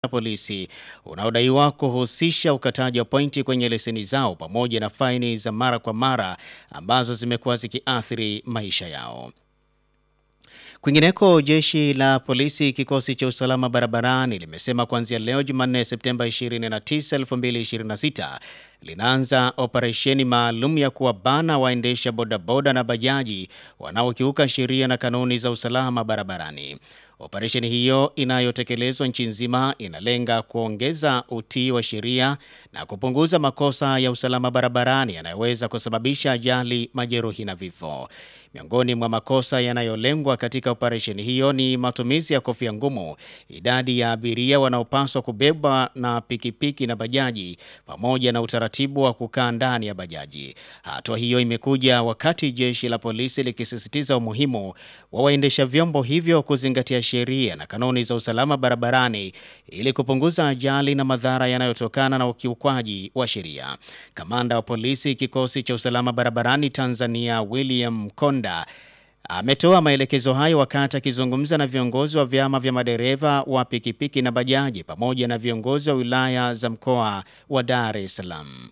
la polisi unaodaiwa kuhusisha ukataji wa pointi kwenye leseni zao pamoja na faini za mara kwa mara ambazo zimekuwa zikiathiri maisha yao. Kwingineko, jeshi la polisi kikosi cha usalama barabarani limesema kuanzia leo Jumanne Septemba 29, 2026 linaanza operesheni maalum ya kuwabana waendesha bodaboda na bajaji wanaokiuka sheria na kanuni za usalama barabarani. Operesheni hiyo inayotekelezwa nchi nzima inalenga kuongeza utii wa sheria na kupunguza makosa ya usalama barabarani yanayoweza kusababisha ajali, majeruhi na vifo. Miongoni mwa makosa yanayolengwa katika operesheni hiyo ni matumizi ya kofia ngumu, idadi ya abiria wanaopaswa kubebwa na pikipiki na bajaji, pamoja na utaratibu wa kukaa ndani ya bajaji. Hatua hiyo imekuja wakati jeshi la polisi likisisitiza umuhimu wa waendesha vyombo hivyo kuzingatia sheria na kanuni za usalama barabarani ili kupunguza ajali na madhara yanayotokana na ukiukwaji wa sheria. Kamanda wa polisi kikosi cha usalama barabarani Tanzania William Konda ametoa maelekezo hayo wakati akizungumza na viongozi wa vyama vya madereva wa pikipiki na bajaji pamoja na viongozi wa wilaya za mkoa wa Dar es Salaam.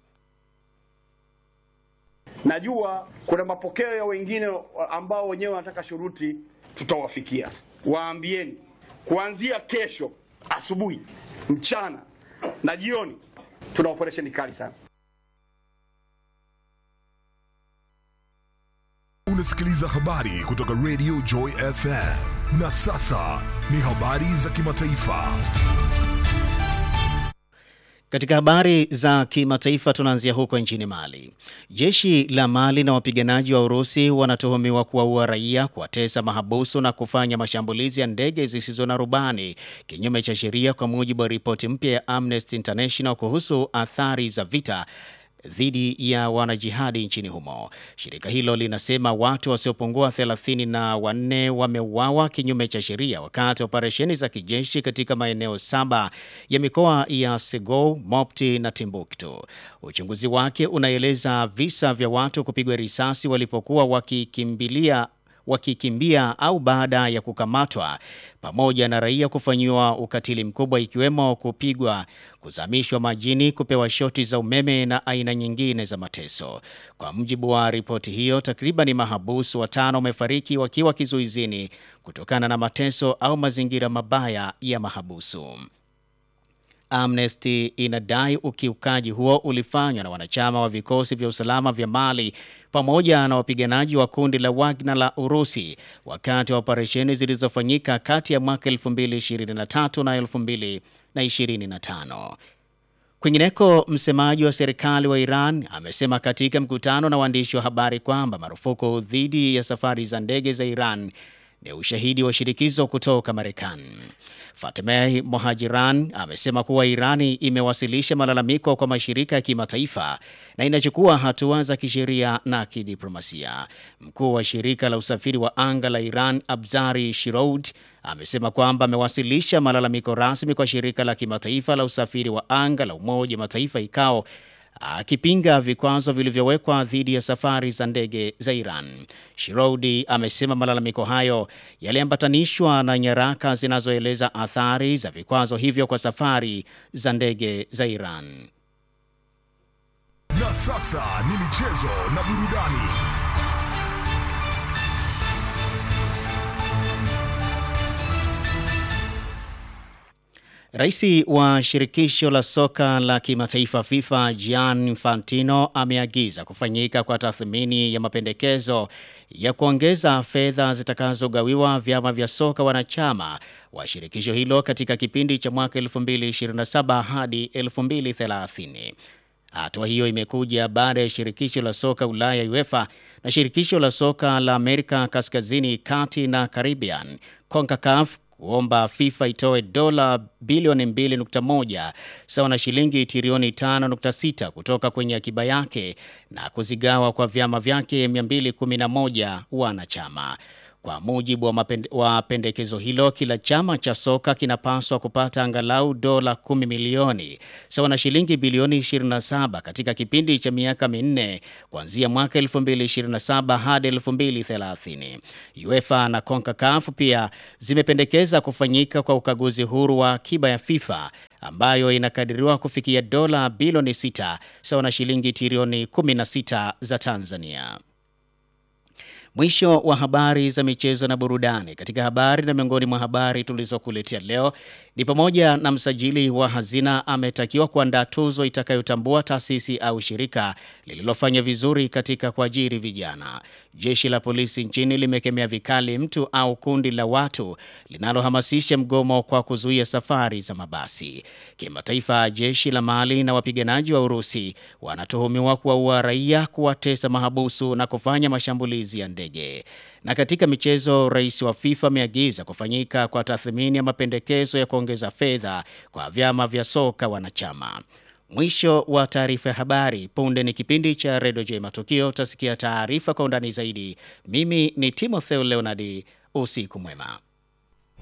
Najua kuna mapokeo ya wengine ambao wenyewe wanataka shuruti, tutawafikia. Waambieni kuanzia kesho asubuhi, mchana na jioni tuna operesheni kali sana. Unasikiliza habari kutoka Radio Joy FM. Na sasa ni habari za kimataifa. Katika habari za kimataifa tunaanzia huko nchini Mali. Jeshi la Mali na wapiganaji wa Urusi wanatuhumiwa kuwaua raia, kuwatesa mahabusu na kufanya mashambulizi ya ndege zisizo na rubani kinyume cha sheria, kwa mujibu wa ripoti mpya ya Amnesty International kuhusu athari za vita dhidi ya wanajihadi nchini humo. Shirika hilo linasema watu wasiopungua thelathini na wanne wameuawa kinyume cha sheria wakati wa operesheni za kijeshi katika maeneo saba ya mikoa ya Segou, Mopti na Timbuktu. Uchunguzi wake unaeleza visa vya watu kupigwa risasi walipokuwa wakikimbilia wakikimbia au baada ya kukamatwa pamoja na raia kufanyiwa ukatili mkubwa ikiwemo kupigwa, kuzamishwa majini, kupewa shoti za umeme na aina nyingine za mateso. Kwa mujibu wa ripoti hiyo, takriban mahabusu watano wamefariki wakiwa kizuizini kutokana na mateso au mazingira mabaya ya mahabusu. Amnesty inadai ukiukaji huo ulifanywa na wanachama wa vikosi vya usalama vya Mali pamoja na wapiganaji wa kundi la Wagner la Urusi wakati wa operesheni zilizofanyika kati ya mwaka 2023 na 2025. Kwingineko, msemaji wa serikali wa Iran amesema katika mkutano na waandishi wa habari kwamba marufuku dhidi ya safari za ndege za Iran ni ushahidi wa shirikizo kutoka Marekani. Fatemeh Mohajiran amesema kuwa Irani imewasilisha malalamiko kwa mashirika ya kimataifa na inachukua hatua za kisheria na kidiplomasia. Mkuu wa shirika la usafiri wa anga la Iran Abzari Shiroud amesema kwamba amewasilisha malalamiko rasmi kwa shirika la kimataifa la usafiri wa anga la Umoja wa Mataifa ICAO akipinga vikwazo vilivyowekwa dhidi ya safari za ndege za Iran. Shiroudi amesema malalamiko hayo yaliambatanishwa na nyaraka zinazoeleza athari za vikwazo hivyo kwa safari za ndege za Iran. Na sasa ni michezo na burudani. Rais wa shirikisho la soka la kimataifa FIFA Gianni Infantino ameagiza kufanyika kwa tathmini ya mapendekezo ya kuongeza fedha zitakazogawiwa vyama vya soka wanachama wa shirikisho hilo katika kipindi cha mwaka 2027 hadi 2030. Hatua hiyo imekuja baada ya shirikisho la soka Ulaya UEFA na shirikisho la soka la Amerika Kaskazini, Kati na Caribbean CONCACAF kuomba FIFA itoe dola bilioni 2.1 sawa na shilingi trilioni 5.6 kutoka kwenye akiba yake na kuzigawa kwa vyama vyake 211 wanachama. Kwa mujibu wa, mapende, wa pendekezo hilo, kila chama cha soka kinapaswa kupata angalau dola 10 milioni sawa na shilingi bilioni 27 katika kipindi cha miaka minne kuanzia mwaka 2027 hadi 2030. UEFA na CONCACAF pia zimependekeza kufanyika kwa ukaguzi huru wa akiba ya FIFA ambayo inakadiriwa kufikia dola bilioni 6 sawa na shilingi trilioni 16 za Tanzania. Mwisho wa habari za michezo na burudani. Katika habari na miongoni mwa habari tulizokuletea leo ni pamoja na msajili wa hazina ametakiwa kuandaa tuzo itakayotambua taasisi au shirika lililofanya vizuri katika kuajiri vijana. Jeshi la polisi nchini limekemea vikali mtu au kundi la watu linalohamasisha mgomo kwa kuzuia safari za mabasi. Kimataifa, jeshi la Mali na wapiganaji wa Urusi wanatuhumiwa kuwaua raia, kuwatesa mahabusu na kufanya mashambulizi ya ndege. Na katika michezo, rais wa FIFA ameagiza kufanyika kwa tathmini ya mapendekezo ya kuongeza fedha kwa vyama vya soka wanachama. Mwisho wa taarifa ya habari. Punde ni kipindi cha Redio J Matukio, utasikia taarifa kwa undani zaidi. Mimi ni Timotheo Leonardi, usiku mwema.